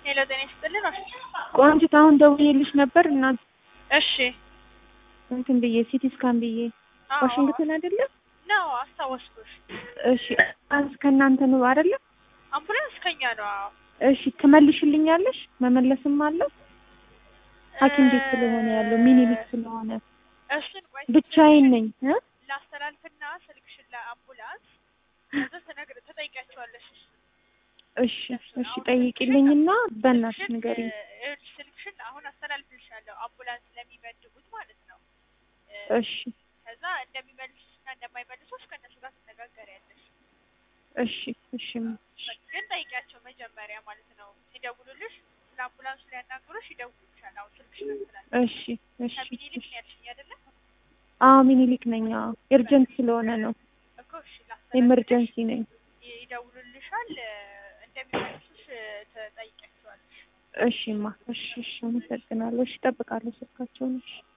ሄሎ ጤና ይስጥልን። ቆንጅት አሁን ደውዬልሽ ነበር እና እሺ እንትን ብዬ ሲቲ ስካን ብዬ አዎ። ዋሽንግተን አይደለም? ነው አስታወስኩሽ። እሺ አምቡላንስ ከእናንተ ነው አይደለም? አምቡላንስ ከኛ ነው። አዎ። እሺ ትመልሽልኛለሽ? መመለስም አለው ሐኪም ቤት ስለሆነ ያለው ሚኒሊክ ስለሆነ እሱን ቆይ ብቻዬን ነኝ እ ላስተላልፍና ስልክሽን ለአምቡላንስ ከዛ ትነግር ትጠይቂያቸዋለሽ። እሺ እሺ ጠይቂልኝና በእናትሽ ስልክሽን፣ ንገሪኝ። እ፣ ይኸውልሽ ስልክሽን አሁን አስተላልፍልሻለሁ አምቡላንስ ለሚመድቡት ማለት ነው። እ፣ እሺ ከዛ እንደሚመልሱና እንደማይመልሱሽ ከእነሱ ጋር ትነጋገሪያለሽ። እሺ እሺ ግን ጠይቂያቸው መጀመሪያ ማለት ነው። ሲደውሉልሽ ስለ አምቡላንሱ ሊያናግሩሽ ይደውሉልሻል። አሁን ስልክሽን አስተላልፍ እሺ እሺ ከሚኒሊክ እሺ ነው ያልሽኝ አይደለ? አዎ ሚኒሊክ ነኝ። አዎ ኤርጀንት ስለሆነ ነው። እኮ እሺ ላስተላልፍልሽ ኤመርጀንሲ ነኝ። ይደውሉልሻል። እንደሚመልሱሽ ትጠይቂያቸዋለሽ። እሺማ እሺ እሺ አመሰግናለሁ። እሺ እጠብቃለሁ ስልካቸውን። እሺ